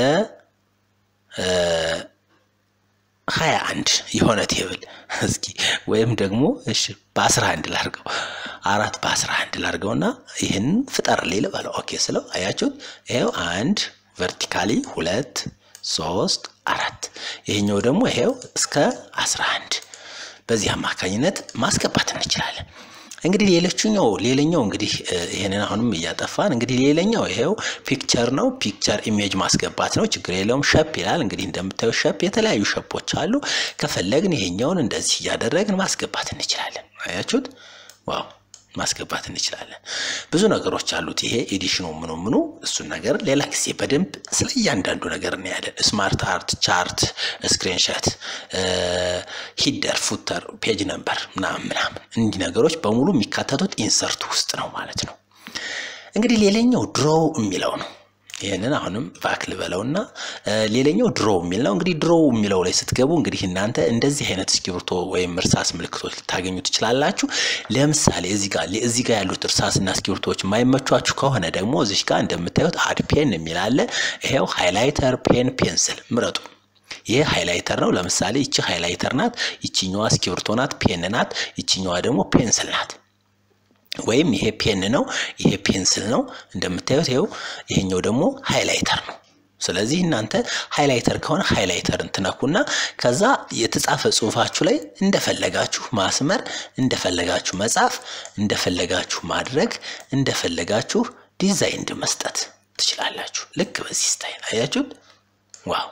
Speaker 1: ሀያ አንድ የሆነ ቴብል እስኪ ወይም ደግሞ እሺ በአስራ አንድ ላርገው አራት በአስራ አንድ ላርገውና ይህን ፍጠርልኝ ልበለው። ኦኬ ስለው አያችሁት፣ ይሄው አንድ ቨርቲካሊ ሁለት ሶስት አራት ይሄኛው ደግሞ ይሄው እስከ አስራ አንድ በዚህ አማካኝነት ማስገባት እንችላለን። እንግዲህ ሌሎችኛው ሌላኛው እንግዲህ ይሄንን አሁንም እያጠፋን እንግዲህ ሌላኛው ይሄው ፒክቸር ነው። ፒክቸር ኢሜጅ ማስገባት ነው። ችግር የለውም። ሸፕ ይላል። እንግዲህ እንደምታዩ ሸፕ የተለያዩ ሸፖች አሉ። ከፈለግን ይሄኛውን እንደዚህ እያደረግን ማስገባት እንችላለን። አያችሁት? ዋው ማስገባት እንችላለን። ብዙ ነገሮች አሉት ይሄ ኤዲሽኑ ምኑ ምኑ እሱን ነገር ሌላ ጊዜ በደንብ ስለ እያንዳንዱ ነገር እናያለን። ስማርት አርት፣ ቻርት፣ ስክሪንሸት፣ ሂደር፣ ፉተር፣ ፔጅ ነምበር ምናምን ምናምን እንዲህ ነገሮች በሙሉ የሚካተቱት ኢንሰርት ውስጥ ነው ማለት ነው። እንግዲህ ሌላኛው ድሮው የሚለው ነው። ይህንን አሁንም ባክ ልበለውና ሌላኛው ድሮ የሚል ነው። እንግዲህ ድሮ የሚለው ላይ ስትገቡ እንግዲህ እናንተ እንደዚህ አይነት እስክሪብቶ ወይም እርሳስ ምልክቶች ልታገኙ ትችላላችሁ። ለምሳሌ እዚህ ጋር እዚህ ጋር ያሉት እርሳስና እስክሪብቶዎች የማይመቿችሁ ከሆነ ደግሞ እዚህ ጋር እንደምታዩት አድ ፔን የሚል አለ። ይሄው ሃይላይተር፣ ፔን፣ ፔንስል ምረጡ። ይሄ ሃይላይተር ነው። ለምሳሌ ይቺ ሃይላይተር ናት፣ ይቺኛዋ እስክሪብቶ ናት፣ ፔን ናት፣ ይቺኛዋ ደግሞ ፔንስል ናት። ወይም ይሄ ፔን ነው፣ ይሄ ፔንስል ነው። እንደምታዩት ይኸው ይሄኛው ደግሞ ሃይላይተር ነው። ስለዚህ እናንተ ሃይላይተር ከሆነ ሃይላይተርን ትነኩና ከዛ የተጻፈ ጽሁፋችሁ ላይ እንደፈለጋችሁ ማስመር፣ እንደፈለጋችሁ መጻፍ፣ እንደፈለጋችሁ ማድረግ፣ እንደፈለጋችሁ ዲዛይን መስጠት ትችላላችሁ። ልክ በዚህ ስታይል አያችሁት? ዋው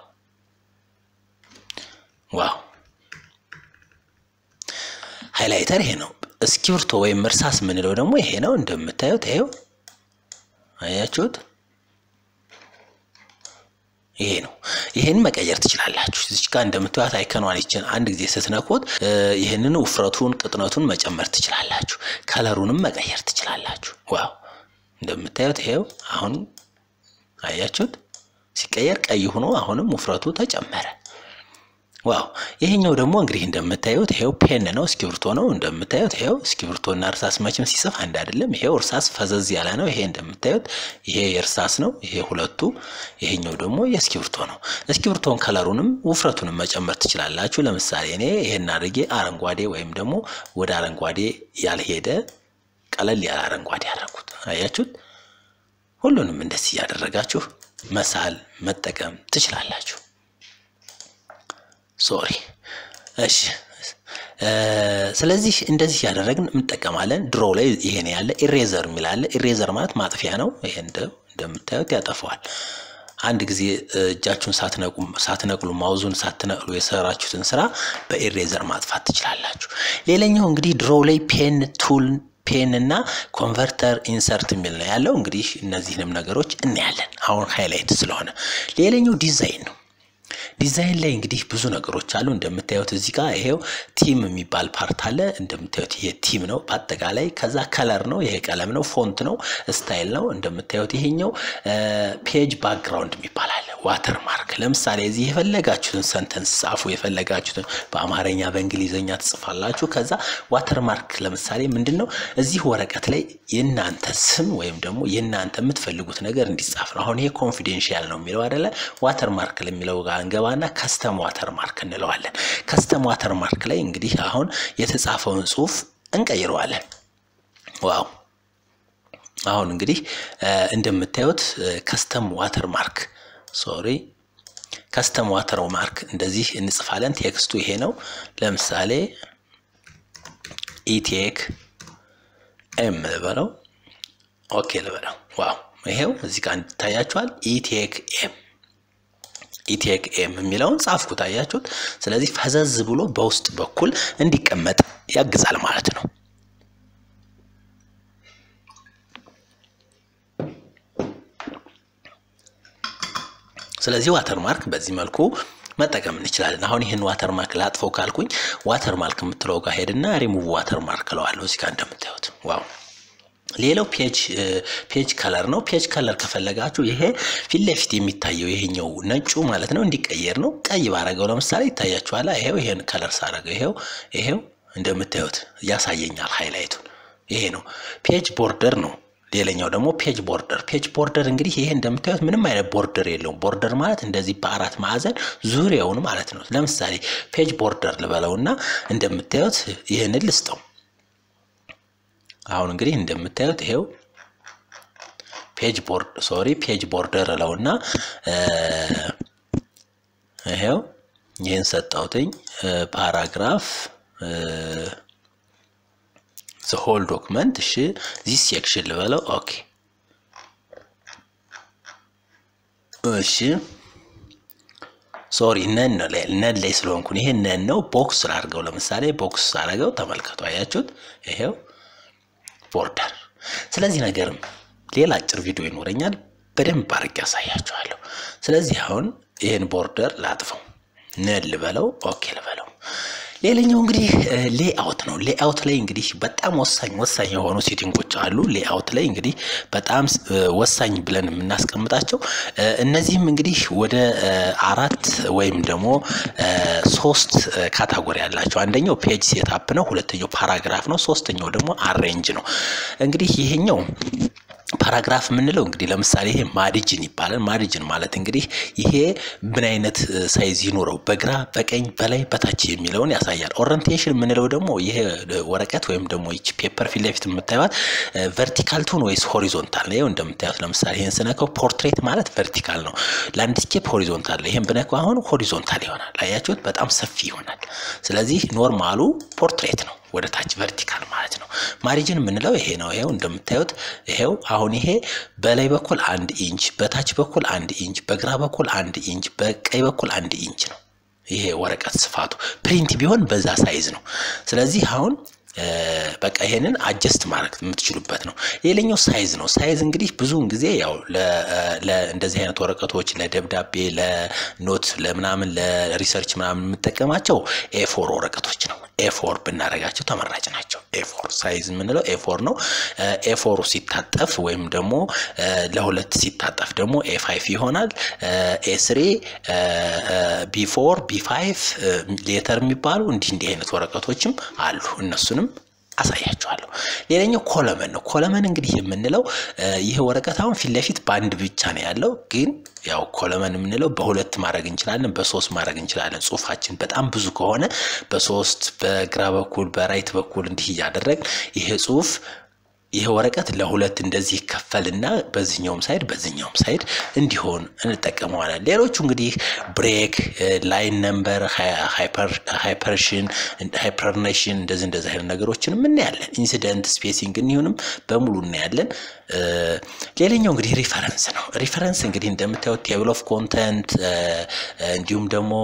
Speaker 1: ዋው! ሃይላይተር ይሄ ነው። እስክሪብቶ ወይም እርሳስ የምንለው ደግሞ ይሄ ነው። እንደምታዩት ይሄው አያችሁት? ይሄ ነው። ይሄን መቀየር ትችላላችሁ። እዚህ ጋር እንደምታዩት አይከኗን ይችን አንድ ጊዜ ስትነኩት ይህንን ውፍረቱን፣ ቅጥነቱን መጨመር ትችላላችሁ። ከለሩንም መቀየር ትችላላችሁ። ዋው እንደምታዩት ይሄው አሁን አያችሁት? ሲቀየር ቀይ ሆኖ አሁንም ውፍረቱ ተጨመረ። ዋው ይሄኛው ደግሞ እንግዲህ እንደምታዩት ይሄው ፔን ነው፣ እስክሪብቶ ነው። እንደምታዩት ይሄው እስክሪብቶና እርሳስ መቼም ሲጽፍ አንድ አይደለም። ይሄው እርሳስ ፈዘዝ ያለ ነው። ይሄ እንደምታዩት ይሄ የእርሳስ ነው፣ ይሄ ሁለቱ። ይሄኛው ደግሞ የእስክሪብቶ ነው። እስክሪብቶን ከለሩንም ውፍረቱንም መጨመር ትችላላችሁ። ለምሳሌ እኔ ይሄን አድርጌ አረንጓዴ ወይም ደግሞ ወደ አረንጓዴ ያልሄደ ቀለል ያለ አረንጓዴ ያደረኩት አያችሁት። ሁሉንም እንደዚህ እያደረጋችሁ መሳል መጠቀም ትችላላችሁ። ሶሪ እሺ። ስለዚህ እንደዚህ ያደረግን እንጠቀማለን። ድሮ ላይ ይሄን ያለ ኢሬዘር የሚላለ ኢሬዘር ማለት ማጥፊያ ነው። ይሄ እንደምታዩት ያጠፈዋል። አንድ ጊዜ እጃችሁን ሳትነቅሉ ማውዙን ሳትነቅሉ የሰራችሁትን ስራ በኢሬዘር ማጥፋት ትችላላችሁ። ሌላኛው እንግዲህ ድሮ ላይ ፔን ቱል ፔን እና ኮንቨርተር ኢንሰርት የሚል ነው ያለው። እንግዲህ እነዚህንም ነገሮች እናያለን አሁን ሃይላይት ስለሆነ። ሌላኛው ዲዛይን ነው። ዲዛይን ላይ እንግዲህ ብዙ ነገሮች አሉ። እንደምታዩት እዚህ ጋር ይሄው ቲም የሚባል ፓርት አለ። እንደምታዩት ይሄ ቲም ነው በአጠቃላይ። ከዛ ከለር ነው፣ ይሄ ቀለም ነው፣ ፎንት ነው፣ ስታይል ነው። እንደምታዩት ይሄኛው ፔጅ ባክግራውንድ የሚባል አለ። ዋተር ማርክ ለምሳሌ እዚህ የፈለጋችሁትን ሰንተንስ ጻፉ። የፈለጋችሁትን በአማርኛ በእንግሊዝኛ ትጽፋላችሁ። ከዛ ዋተር ማርክ ለምሳሌ ምንድን ነው እዚህ ወረቀት ላይ የእናንተ ስም ወይም ደግሞ የእናንተ የምትፈልጉት ነገር እንዲጻፍ ነው። አሁን ይሄ ኮንፊዴንሻል ነው የሚለው አይደለ? ዋተር ማርክ ለሚለው ጋር እንገባና ከስተም ዋተር ማርክ እንለዋለን። ከስተም ዋተር ማርክ ላይ እንግዲህ አሁን የተጻፈውን ጽሁፍ እንቀይረዋለን። ዋው አሁን እንግዲህ እንደምታዩት ከስተም ዋተር ማርክ ሶሪ ከስተም ዋተር ማርክ እንደዚህ እንጽፋለን። ቴክስቱ ይሄ ነው። ለምሳሌ ኢቴክ ኤም ልበለው፣ ኦኬ ልበለው። ዋው ይሄው እዚህ ጋር ይታያችኋል። ኢቴክ ኤም ኢቴክ ኤም የሚለውን ጻፍኩት። አያችሁት? ስለዚህ ፈዘዝ ብሎ በውስጥ በኩል እንዲቀመጥ ያግዛል ማለት ነው። ስለዚህ ዋተር ማርክ በዚህ መልኩ መጠቀም እንችላለን። አሁን ይህን ዋተር ማርክ ላጥፈው ካልኩኝ ዋተር ማርክ የምትለው ጋር ሄድና ሪሙቭ ዋተር ማርክ እለዋለሁ። እዚህ ጋር እንደምታዩት ዋው ሌላው ፔጅ ፔጅ ከለር ነው። ፔጅ ከለር ከፈለጋችሁ ይሄ ፊት ለፊት የሚታየው ይሄኛው ነጩ ማለት ነው እንዲቀየር ነው። ቀይ ባረገው ለምሳሌ ይታያችኋል። ይሄው ይሄን ከለር ሳረገው ይሄው ይሄው እንደምታዩት ያሳየኛል ሃይላይቱን። ይሄ ነው ፔጅ ቦርደር ነው። ሌላኛው ደግሞ ፔጅ ቦርደር። ፔጅ ቦርደር እንግዲህ ይሄ እንደምታዩት ምንም አይነት ቦርደር የለውም። ቦርደር ማለት እንደዚህ በአራት ማዕዘን ዙሪያውን ማለት ነው። ለምሳሌ ፔጅ ቦርደር ልበለውና እንደምታዩት ይህንን ልስጠው። አሁን እንግዲህ እንደምታዩት ይሄው ፔጅ ቦርድ ሶሪ ፔጅ ቦርደር እለውና ይሄው ይህን ሰጠውትኝ ፓራግራፍ ዘ ሆል ዶክመንት እሺ ዚስ ሴክሽን ልበለው ኦኬ እሺ ሶሪ ነን ነው ነን ላይ ስለሆንኩን ይሄ ነን ነው ቦክስ ላድርገው ለምሳሌ ቦክስ አድርገው ተመልከቱ አያችሁት ይሄው ቦርደር ስለዚህ ነገርም ሌላ አጭር ቪዲዮ ይኖረኛል በደንብ አድርጌ ያሳያችኋለሁ ስለዚህ አሁን ይህን ቦርደር ላጥፈው ነን ልበለው ኦኬ ልበለው ሌላኛው እንግዲህ ሌአውት ነው። ሌአውት ላይ እንግዲህ በጣም ወሳኝ ወሳኝ የሆኑ ሴቲንጎች አሉ። ሌአውት ላይ እንግዲህ በጣም ወሳኝ ብለን የምናስቀምጣቸው እነዚህም እንግዲህ ወደ አራት ወይም ደግሞ ሶስት ካታጎሪ ያላቸው አንደኛው ፔጅ ሴታፕ ነው። ሁለተኛው ፓራግራፍ ነው። ሶስተኛው ደግሞ አሬንጅ ነው። እንግዲህ ይሄኛው ፓራግራፍ የምንለው እንግዲህ ለምሳሌ ይሄ ማሪጅን ይባላል። ማሪጅን ማለት እንግዲህ ይሄ ምን አይነት ሳይዝ ይኖረው በግራ በቀኝ በላይ በታች የሚለውን ያሳያል። ኦሪንቴሽን የምንለው ደግሞ ይሄ ወረቀት ወይም ደግሞ ይቺ ፔፐር ፊት ለፊት የምታዩት ቨርቲካል ትሁን ወይስ ሆሪዞንታል ነው። ይኸው እንደምታዩት ለምሳሌ ይሄን ስነካው ፖርትሬት ማለት ቨርቲካል ነው። ላንድስኬፕ ሆሪዞንታል ነው። ይሄን ብነካው አሁን ሆሪዞንታል ይሆናል። አያችሁት? በጣም ሰፊ ይሆናል። ስለዚህ ኖርማሉ ፖርትሬት ነው ወደ ታች ቨርቲካል ማለት ነው። ማሪጅን የምንለው ይሄ ነው። ይሄው እንደምታዩት ይሄው አሁን ይሄ በላይ በኩል አንድ ኢንች፣ በታች በኩል አንድ ኢንች፣ በግራ በኩል አንድ ኢንች፣ በቀኝ በኩል አንድ ኢንች ነው። ይሄ ወረቀት ስፋቱ ፕሪንት ቢሆን በዛ ሳይዝ ነው። ስለዚህ አሁን በቃ ይሄንን አጀስት ማድረግ የምትችሉበት ነው። ሌላኛው ሳይዝ ነው። ሳይዝ እንግዲህ ብዙውን ጊዜ ያው እንደዚህ አይነት ወረቀቶች ለደብዳቤ፣ ለኖት፣ ለምናምን ለሪሰርች ምናምን የምጠቀማቸው ኤፎር ወረቀቶች ነው። ኤፎር ብናደርጋቸው ተመራጭ ናቸው። ኤፎር ሳይዝ የምንለው ኤፎር ነው። ኤፎሩ ሲታጠፍ ወይም ደግሞ ለሁለት ሲታጠፍ ደግሞ ኤፋይፍ ይሆናል። ኤስሬ ቢፎር ቢፋይቭ ሌተር የሚባሉ እንዲህ እንዲህ አይነት ወረቀቶችም አሉ። እነሱንም አሳያችኋለሁ። ሌላኛው ኮለመን ነው። ኮለመን እንግዲህ የምንለው ይህ ወረቀት አሁን ፊት ለፊት በአንድ ብቻ ነው ያለው ግን ያው ኮለመን የምንለው በሁለት ማድረግ እንችላለን፣ በሶስት ማድረግ እንችላለን። ጽሁፋችን በጣም ብዙ ከሆነ በሶስት በግራ በኩል በራይት በኩል እንዲህ እያደረግ ይሄ ጽሁፍ ይሄ ወረቀት ለሁለት እንደዚህ ይከፈልና በዚህኛውም ሳይድ በዚህኛውም ሳይድ እንዲሆን እንጠቀመዋለን። ሌሎቹ እንግዲህ ብሬክ፣ ላይን ነምበር፣ ሃይፐርሽን፣ ሃይፐርኔሽን እንደዚህ እንደዚህ አይነት ነገሮችን እናያለን። ኢንሲደንት ስፔሲንግ እንዲሁንም በሙሉ እናያለን። ሌላኛው እንግዲህ ሪፈረንስ ነው። ሪፈረንስ እንግዲህ እንደምታዩት ቴብል ኦፍ ኮንተንት እንዲሁም ደግሞ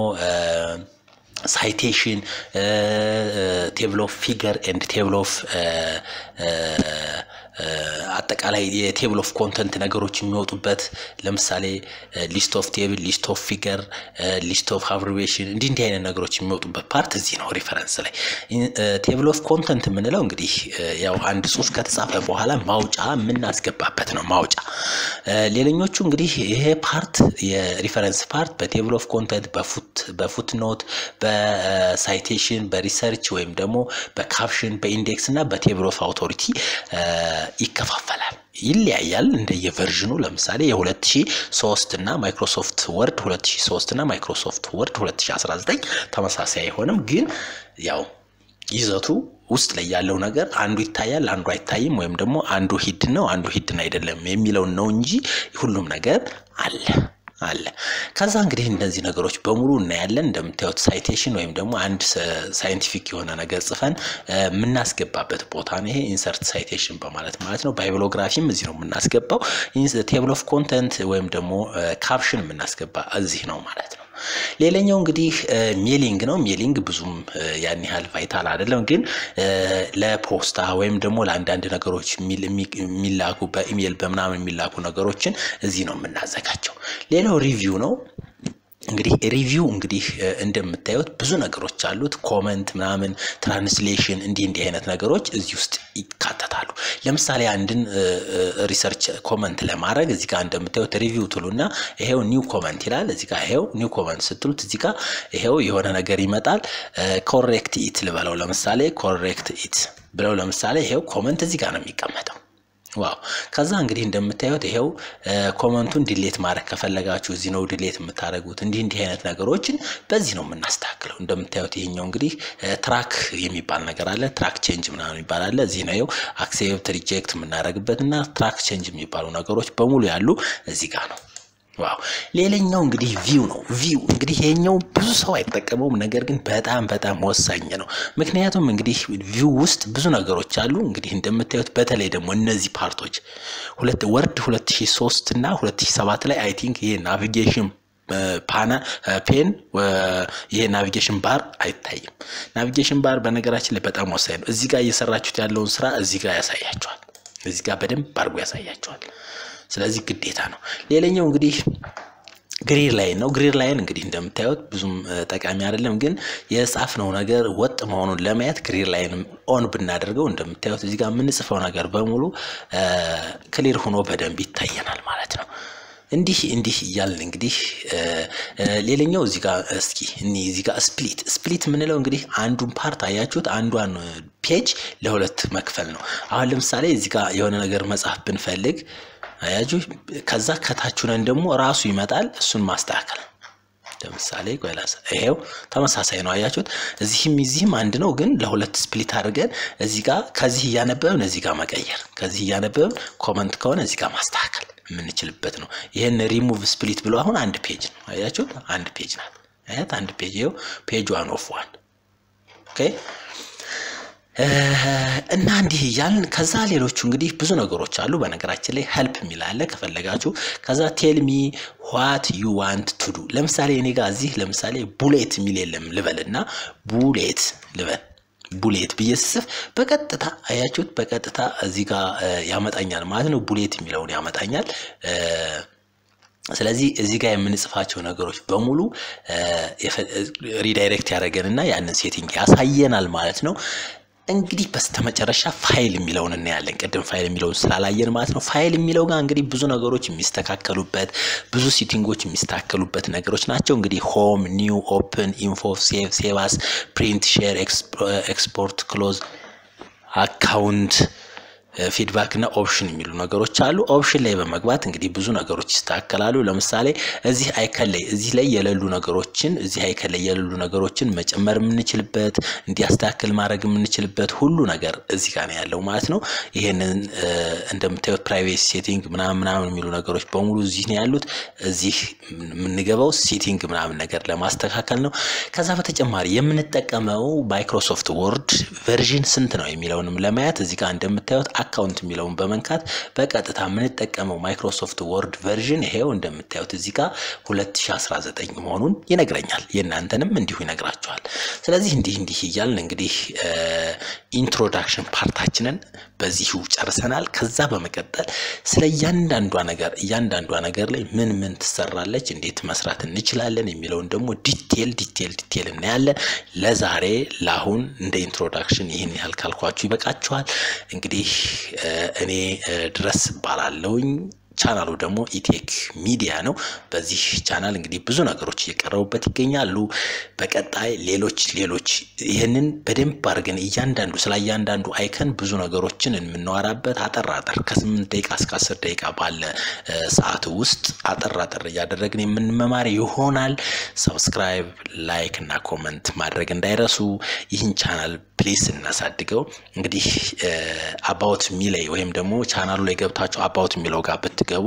Speaker 1: ሳይቴሽን ቴብል ኦፍ ፊገር ኤንድ ቴብል ኦፍ አጠቃላይ የቴብል ኦፍ ኮንተንት ነገሮች የሚወጡበት ለምሳሌ ሊስት ኦፍ ቴብል፣ ሊስት ኦፍ ፊገር፣ ሊስት ኦፍ አብሪቬሽን እንዲህ እንዲህ አይነት ነገሮች የሚወጡበት ፓርት እዚህ ነው ሪፈረንስ ላይ። ቴብል ኦፍ ኮንተንት የምንለው እንግዲህ ያው አንድ ጽሁፍ ከተጻፈ በኋላ ማውጫ የምናስገባበት ነው ማውጫ። ሌላኞቹ እንግዲህ ይሄ ፓርት የሪፈረንስ ፓርት በቴብል ኦፍ ኮንተንት በፉት ኖት በሳይቴሽን በሪሰርች ወይም ደግሞ በካፕሽን በኢንዴክስ እና በቴብል ኦፍ አውቶሪቲ ይከፋፈላል። ይለያያል እንደየቨርዥኑ። ለምሳሌ የ2003 እና ማይክሮሶፍት ወርድ 2003 እና ማይክሮሶፍት ወርድ 2019 ተመሳሳይ አይሆንም፣ ግን ያው ይዘቱ ውስጥ ላይ ያለው ነገር አንዱ ይታያል፣ አንዱ አይታይም፣ ወይም ደግሞ አንዱ ሂድን ነው፣ አንዱ ሂድን አይደለም የሚለውን ነው እንጂ ሁሉም ነገር አለ አለ። ከዛ እንግዲህ እነዚህ ነገሮች በሙሉ እናያለን። እንደምታዩት ሳይቴሽን ወይም ደግሞ አንድ ሳይንቲፊክ የሆነ ነገር ጽፈን የምናስገባበት ቦታ ነው። ይሄ ኢንሰርት ሳይቴሽን በማለት ማለት ነው። ባይብሎግራፊም እዚህ ነው የምናስገባው። ቴብል ኦፍ ኮንተንት ወይም ደግሞ ካፕሽን የምናስገባ እዚህ ነው ማለት ነው። ሌላኛው እንግዲህ ሜሊንግ ነው። ሜሊንግ ብዙም ያን ያህል ቫይታል አይደለም፣ ግን ለፖስታ ወይም ደግሞ ለአንዳንድ ነገሮች የሚላኩ በኢሜይል በምናምን የሚላኩ ነገሮችን እዚህ ነው የምናዘጋጀው። ሌላው ሪቪው ነው። እንግዲህ ሪቪው እንግዲህ እንደምታዩት ብዙ ነገሮች አሉት። ኮመንት ምናምን፣ ትራንስሌሽን እንዲህ እንዲህ አይነት ነገሮች እዚህ ውስጥ ይካተታሉ። ለምሳሌ አንድን ሪሰርች ኮመንት ለማድረግ እዚህ ጋር እንደምታዩት ሪቪው ትሉና ይሄው ኒው ኮመንት ይላል። እዚህ ጋር ይሄው ኒው ኮመንት ስትሉት እዚህ ጋር ይሄው የሆነ ነገር ይመጣል። ኮሬክት ኢት ልበለው ለምሳሌ ኮሬክት ኢት ብለው ለምሳሌ ይሄው ኮመንት እዚህ ጋር ነው የሚቀመጠው። ዋው ከዛ እንግዲህ እንደምታዩት ይሄው ኮመንቱን ዲሌት ማድረግ ከፈለጋችሁ እዚህ ነው ዲሌት የምታደርጉት። እንዲህ እንዲህ አይነት ነገሮችን በዚህ ነው የምናስተካክለው። እንደምታዩት ይሄኛው እንግዲህ ትራክ የሚባል ነገር አለ። ትራክ ቼንጅ ምናምን የሚባል አለ። እዚህ ነው አክሴፕት ሪጀክት የምናደርግበት እና ትራክ ቼንጅ የሚባሉ ነገሮች በሙሉ ያሉ እዚህ ጋር ነው። ዋው ሌላኛው እንግዲህ ቪው ነው። ቪው እንግዲህ ይሄኛው ብዙ ሰው አይጠቀመውም፣ ነገር ግን በጣም በጣም ወሳኝ ነው። ምክንያቱም እንግዲህ ቪው ውስጥ ብዙ ነገሮች አሉ። እንግዲህ እንደምታዩት በተለይ ደግሞ እነዚህ ፓርቶች ሁለት ወርድ 2003 እና 2007 ላይ አይ ቲንክ ይሄ ናቪጌሽን ፓና ፔን ይሄ ናቪጌሽን ባር አይታይም። ናቪጌሽን ባር በነገራችን ላይ በጣም ወሳኝ ነው። እዚህ ጋር እየሰራችሁት ያለውን ስራ እዚህ ጋር ያሳያቸዋል። እዚህ ጋር በደንብ አድርጎ ያሳያቸዋል። ስለዚህ ግዴታ ነው። ሌላኛው እንግዲህ ግሪር ላይን ነው። ግሪር ላይን እንግዲህ እንደምታዩት ብዙም ጠቃሚ አይደለም፣ ግን የጻፍነው ነገር ወጥ መሆኑን ለማየት ግሪር ላይን ኦን ብናደርገው እንደምታዩት እዚህ ጋር የምንጽፈው ነገር በሙሉ ክሊር ሆኖ በደንብ ይታየናል ማለት ነው። እንዲህ እንዲህ እያልን እንግዲህ ሌላኛው እዚህ ጋር እስኪ እኒ እዚህ ጋር ስፕሊት ስፕሊት የምንለው እንግዲህ አንዱን ፓርት አያችሁት፣ አንዷን ፔጅ ለሁለት መክፈል ነው። አሁን ለምሳሌ እዚህ ጋር የሆነ ነገር መጻፍ ብንፈልግ አያችሁ፣ ከዛ ከታች ነን ደግሞ ራሱ ይመጣል። እሱን ማስተካከል ለምሳሌ ቆይላስ ይሄው ተመሳሳይ ነው። አያችሁት፣ እዚህም እዚህም አንድ ነው፣ ግን ለሁለት ስፕሊት አድርገን እዚህ ጋር ከዚህ እያነበብን እዚህ ጋር መቀየር፣ ከዚህ እያነበብን ኮመንት ከሆነ እዚህ ጋር ማስተካከል የምንችልበት ነው። ይህን ሪሙቭ ስፕሊት ብሎ አሁን አንድ ፔጅ ነው። አያችሁት፣ አንድ ፔጅ ናት። አያት አንድ ፔጅ ይኸው ፔጅ ዋን ኦፍ ዋን ኦኬ እና እንዲህ እያልን ከዛ ሌሎቹ እንግዲህ ብዙ ነገሮች አሉ። በነገራችን ላይ ሄልፕ የሚል አለ ከፈለጋችሁ። ከዛ ቴልሚ ዋት ዩ ዋንት ቱ ዱ። ለምሳሌ እኔ ጋር እዚህ ለምሳሌ ቡሌት የሚል የለም ልበል እና ቡሌት ልበል ቡሌት ብዬ ስጽፍ በቀጥታ አያችሁት፣ በቀጥታ እዚህ ጋር ያመጣኛል ማለት ነው። ቡሌት የሚለውን ያመጣኛል። ስለዚህ እዚህ ጋር የምንጽፋቸው ነገሮች በሙሉ ሪዳይሬክት ያደረገንና ያንን ሴቲንግ ያሳየናል ማለት ነው። እንግዲህ በስተመጨረሻ ፋይል የሚለውን እናያለን። ቅድም ፋይል የሚለውን ስላላየን ማለት ነው። ፋይል የሚለው ጋር እንግዲህ ብዙ ነገሮች የሚስተካከሉበት ብዙ ሲቲንጎች የሚስተካከሉበት ነገሮች ናቸው። እንግዲህ ሆም፣ ኒው፣ ኦፕን፣ ኢንፎ፣ ሴቭ፣ ሴቫስ፣ ፕሪንት፣ ሼር፣ ኤክስፖርት፣ ክሎዝ፣ አካውንት ፊድባክ እና ኦፕሽን የሚሉ ነገሮች አሉ። ኦፕሽን ላይ በመግባት እንግዲህ ብዙ ነገሮች ይስተካከላሉ። ለምሳሌ እዚህ አይከን ላይ እዚህ ላይ የሌሉ ነገሮችን እዚህ አይከን ላይ የሌሉ ነገሮችን መጨመር የምንችልበት እንዲያስተካክል ማድረግ የምንችልበት ሁሉ ነገር እዚህ ጋር ነው ያለው ማለት ነው። ይሄንን እንደምታዩት ፕራይቬሲ ሴቲንግ ምናምን ምናምን የሚሉ ነገሮች በሙሉ እዚህ ነው ያሉት። እዚህ የምንገባው ሴቲንግ ምናምን ነገር ለማስተካከል ነው። ከዛ በተጨማሪ የምንጠቀመው ማይክሮሶፍት ወርድ ቨርዥን ስንት ነው የሚለውንም ለማየት እዚህ ጋር እንደምታዩት አካውንት የሚለውን በመንካት በቀጥታ የምንጠቀመው ማይክሮሶፍት ወርድ ቨርዥን ይሄው እንደምታዩት እዚህ ጋር 2019 መሆኑን ይነግረኛል። የእናንተንም እንዲሁ ይነግራችኋል። ስለዚህ እንዲህ እንዲህ እያልን እንግዲህ ኢንትሮዳክሽን ፓርታችንን በዚሁ ጨርሰናል። ከዛ በመቀጠል ስለ እያንዳንዷ ነገር እያንዳንዷ ነገር ላይ ምን ምን ትሰራለች፣ እንዴት መስራት እንችላለን የሚለውን ደግሞ ዲቴል ዲቴል ዲቴል እናያለን። ለዛሬ ለአሁን እንደ ኢንትሮዳክሽን ይህን ያህል ካልኳችሁ ይበቃችኋል። እንግዲህ እኔ ድረስ ባላለውኝ ቻናሉ ደግሞ ኢቴክ ሚዲያ ነው። በዚህ ቻናል እንግዲህ ብዙ ነገሮች እየቀረቡበት ይገኛሉ። በቀጣይ ሌሎች ሌሎች ይህንን በደንብ አድርገን እያንዳንዱ ስለ እያንዳንዱ አይከን ብዙ ነገሮችን የምናወራበት አጠር አጠር ከስምንት ደቂቃ እስከ አስር ደቂቃ ባለ ሰዓት ውስጥ አጠር አጠር እያደረግን የምንመማር ይሆናል። ሰብስክራይብ፣ ላይክ እና ኮመንት ማድረግ እንዳይረሱ። ይህን ቻናል ፕሊስ እናሳድገው። እንግዲህ አባውት ሚላይ ወይም ደግሞ ቻናሉ ላይ ገብታችሁ አባውት የሚለው ጋር ብትገቡ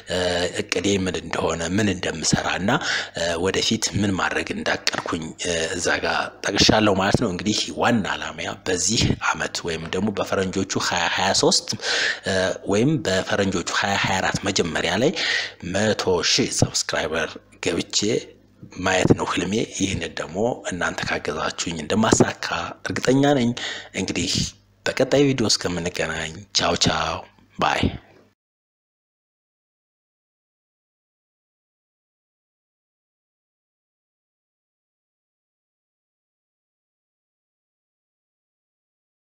Speaker 1: እቅዴ ምን እንደሆነ ምን እንደምሰራ እና ወደፊት ምን ማድረግ እንዳቀድኩኝ እዛ ጋር ጠቅሻለሁ ማለት ነው። እንግዲህ ዋና ዓላማያ በዚህ አመት ወይም ደግሞ በፈረንጆቹ 2023 ወይም በፈረንጆቹ 2024 መጀመሪያ ላይ መቶ ሺህ ሰብስክራይበር ገብቼ ማየት ነው ህልሜ። ይህንን ደግሞ እናንተ ካገዛችሁኝ እንደማሳካ እርግጠኛ ነኝ። እንግዲህ በቀጣይ ቪዲዮ እስከምንገናኝ ቻው ቻው ባይ